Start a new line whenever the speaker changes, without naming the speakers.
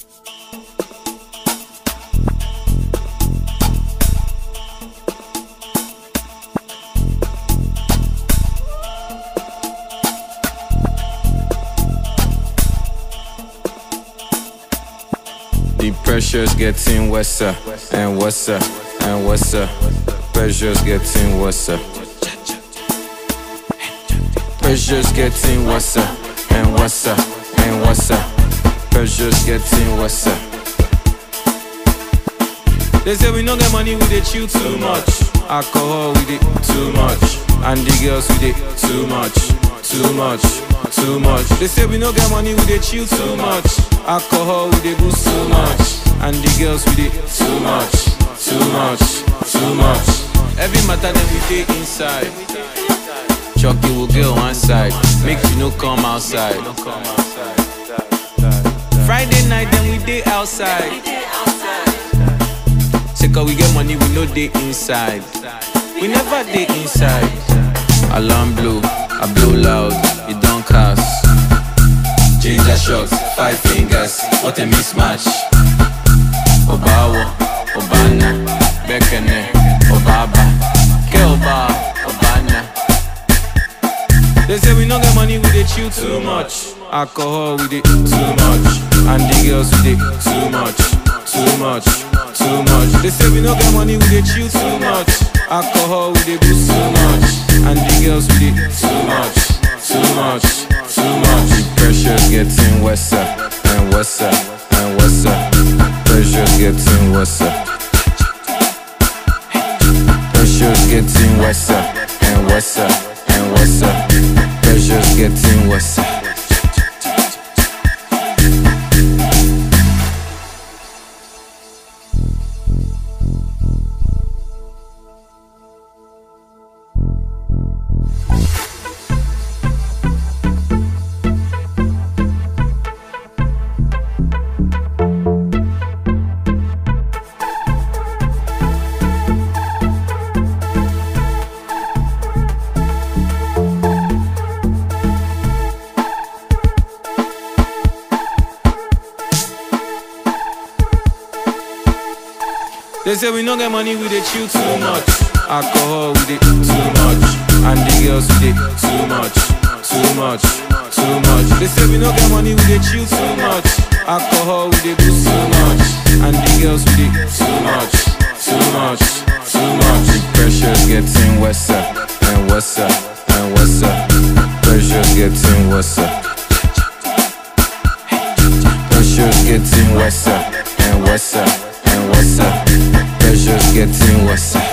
The pressure's getting worse uh, and worse uh, and worse. uh. Pressure's getting worse. uh. Pressure's getting worse uh, and worse uh, and worse. uh. Pressure's getting worse. uh. They say we no get money, we dey chill too much. Alcohol, we dey too much. And the girls, we dey too much, too much, too much. They say we no get money, we dey chill too much. Alcohol, we dey boost too much. And the girls, we dey too much, too much, too much. Every matter that we dey inside. Chucky will go one side, make you no come outside. Friday night, then we dey outside. Say cause we get money, we no dey inside. We never dey inside. Alarm blow, I blow loud, it don't cast. Ginger shots, five fingers, what a mismatch. Obawo, Obana, Bekene, Obaba, Kelba, Obana. They say we no get money, we dey chill too much. Alcohol, we dey too much. And the girls, we dey too much, too much, too much. They say we no get money, we dey chill too much. Alcohol, we dey boost too much. And the girls, we dey too much, too much, too much. The pressure's getting worse uh, and worse uh, and worse. uh. Pressure's getting worse. uh. Pressure's getting worse uh, and worse uh, and worse. uh. Pressure's getting worse. uh. They say we no get money, we dey chill too much. Alcohol, we dey too much. And the girls, we dey too much, too much, too much. They say we no get money, we dey chill too much. Alcohol, we dey boost too much. And the girls, we dey too much, too much, too much. The pressure's getting worse uh, and worse uh, and worse. uh. Pressure's getting worse. uh. Pressure's getting worse uh, and worse uh, and worse. uh. Pressure's getting worse. uh.